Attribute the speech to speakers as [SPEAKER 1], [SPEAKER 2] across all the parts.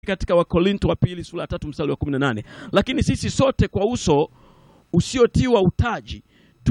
[SPEAKER 1] katika Wakorinto wa pili sura ya tatu mstari wa 18, lakini sisi sote kwa uso usiotiwa utaji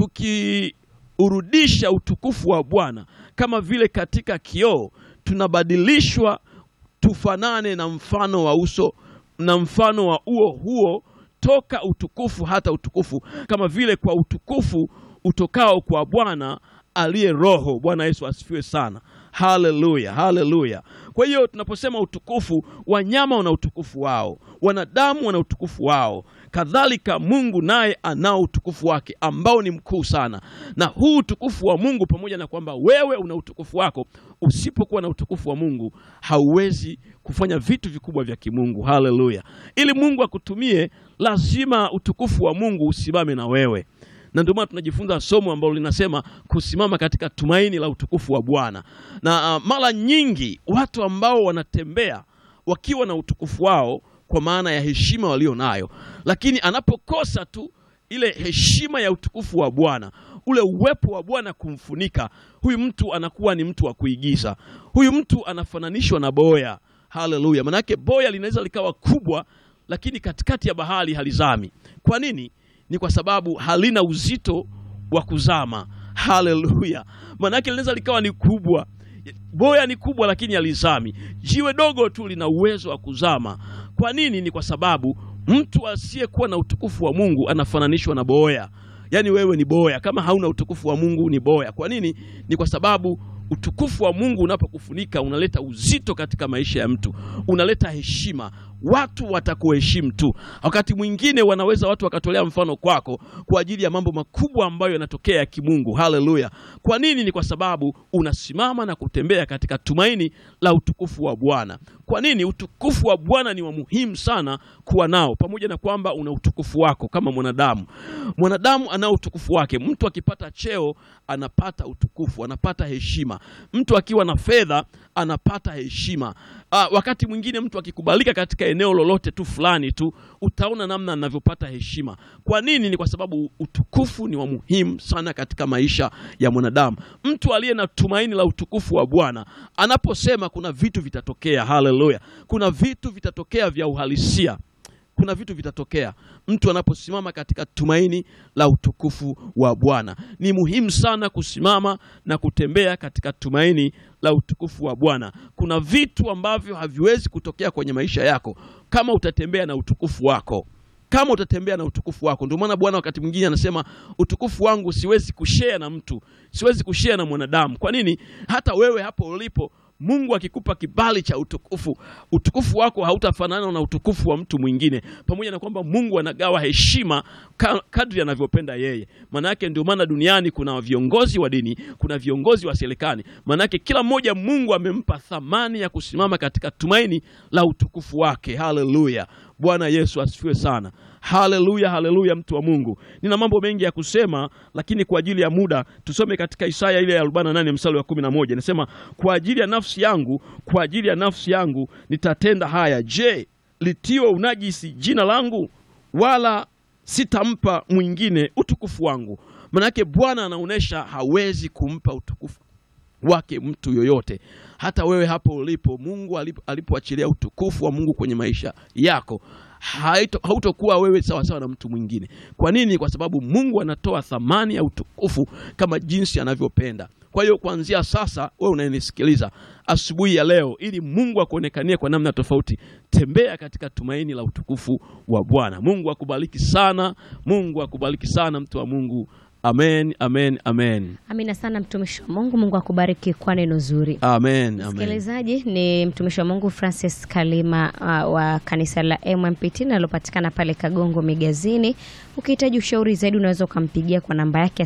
[SPEAKER 1] tukiurudisha utukufu wa Bwana kama vile katika kioo, tunabadilishwa tufanane na mfano wa uso na mfano wa uo huo toka utukufu hata utukufu, kama vile kwa utukufu utokao kwa Bwana aliye Roho. Bwana Yesu asifiwe sana. Haleluya, haleluya. Kwa hiyo tunaposema utukufu, wanyama wana utukufu wao, wanadamu wana utukufu wao, kadhalika Mungu naye anao utukufu wake ambao ni mkuu sana. Na huu utukufu wa Mungu, pamoja na kwamba wewe una utukufu wako, usipokuwa na utukufu wa Mungu hauwezi kufanya vitu vikubwa vya kimungu. Haleluya! Ili Mungu akutumie, lazima utukufu wa Mungu usimame na wewe na ndio maana tunajifunza somo ambalo linasema kusimama katika tumaini la utukufu wa Bwana. Na uh, mara nyingi watu ambao wanatembea wakiwa na utukufu wao kwa maana ya heshima walio nayo, lakini anapokosa tu ile heshima ya utukufu wa Bwana, ule uwepo wa Bwana kumfunika, huyu mtu anakuwa ni mtu wa kuigiza. Huyu mtu anafananishwa na boya. Haleluya! Manake boya linaweza likawa kubwa, lakini katikati ya bahari halizami. Kwa nini? Ni kwa sababu halina uzito wa kuzama. Haleluya! Maanake linaweza likawa ni kubwa, boya ni kubwa, lakini halizami. Jiwe dogo tu lina uwezo wa kuzama. Kwa nini? Ni kwa sababu mtu asiyekuwa na utukufu wa Mungu anafananishwa na boya. Yaani wewe ni boya, kama hauna utukufu wa Mungu ni boya. Kwa nini? Ni kwa sababu utukufu wa Mungu unapokufunika unaleta uzito katika maisha ya mtu, unaleta heshima. Watu watakuheshimu tu. Wakati mwingine wanaweza watu wakatolea mfano kwako kwa ajili ya mambo makubwa ambayo yanatokea ya kimungu. Haleluya! Kwa nini? Ni kwa sababu unasimama na kutembea katika tumaini la utukufu wa Bwana. Kwa nini? Utukufu wa Bwana ni wa muhimu sana kuwa nao, pamoja na kwamba una utukufu wako kama mwanadamu. Mwanadamu ana utukufu wake. Mtu akipata cheo anapata utukufu, anapata heshima. Mtu akiwa na fedha anapata heshima. Aa, wakati mwingine mtu akikubalika katika eneo lolote tu fulani tu utaona namna anavyopata heshima. Kwa nini? Ni kwa sababu utukufu ni wa muhimu sana katika maisha ya mwanadamu. Mtu aliye na tumaini la utukufu wa Bwana anaposema kuna vitu vitatokea, haleluya, kuna vitu vitatokea vya uhalisia kuna vitu vitatokea mtu anaposimama katika tumaini la utukufu wa Bwana. Ni muhimu sana kusimama na kutembea katika tumaini la utukufu wa Bwana. Kuna vitu ambavyo haviwezi kutokea kwenye maisha yako kama utatembea na utukufu wako kama utatembea na utukufu wako. Ndio maana Bwana wakati mwingine anasema utukufu wangu siwezi kushare na mtu, siwezi kushare na mwanadamu. Kwa nini? Hata wewe hapo ulipo Mungu akikupa kibali cha utukufu, utukufu wako hautafanana na utukufu wa mtu mwingine, pamoja na kwamba Mungu anagawa heshima kadri anavyopenda yeye. Maana yake ndio maana duniani kuna viongozi wa dini, kuna viongozi wa serikali. Maana yake kila mmoja Mungu amempa thamani ya kusimama katika tumaini la utukufu wake. Haleluya! Bwana Yesu asifiwe sana. Haleluya, haleluya, mtu wa Mungu. Nina mambo mengi ya kusema, lakini kwa ajili ya muda tusome katika Isaya ile ya 48 mstari wa 11. Inasema, kwa ajili ya nafsi yangu, kwa ajili ya nafsi yangu nitatenda haya. Je, litiwe unajisi jina langu? Wala sitampa mwingine utukufu wangu. Manake Bwana anaonyesha hawezi kumpa utukufu wake mtu yoyote. Hata wewe hapo ulipo, Mungu alipoachilia utukufu wa Mungu kwenye maisha yako hautokuwa wewe sawa sawa na mtu mwingine. Kwa nini? Kwa sababu Mungu anatoa thamani ya utukufu kama jinsi anavyopenda. Kwa hiyo kuanzia sasa, wewe unayenisikiliza asubuhi ya leo, ili Mungu akuonekanie kwa namna tofauti, tembea katika tumaini la utukufu wa Bwana. Mungu akubariki sana, Mungu akubariki sana, mtu wa Mungu. Amen, amen, amen.
[SPEAKER 2] Amina sana mtumishi wa Mungu. Mungu akubariki kwa neno zuri.
[SPEAKER 1] Amen, amen.
[SPEAKER 2] Msikilizaji, ni mtumishi wa Mungu Francis Kalima uh, wa kanisa la MMPT linalopatikana pale Kagongo Migazini. Ukihitaji ushauri zaidi, unaweza ukampigia kwa namba yake ya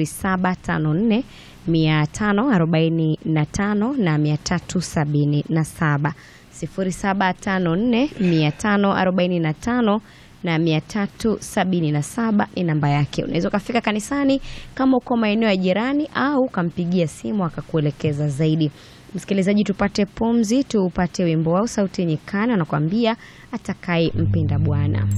[SPEAKER 2] 0754 545 na 377 0754 545 na 377 ni namba yake. Unaweza ukafika kanisani kama uko maeneo ya jirani, au ukampigia simu akakuelekeza zaidi. Msikilizaji, tupate pumzi, tupate wimbo wao sauti nyikana, anakuambia atakaye mpenda Bwana.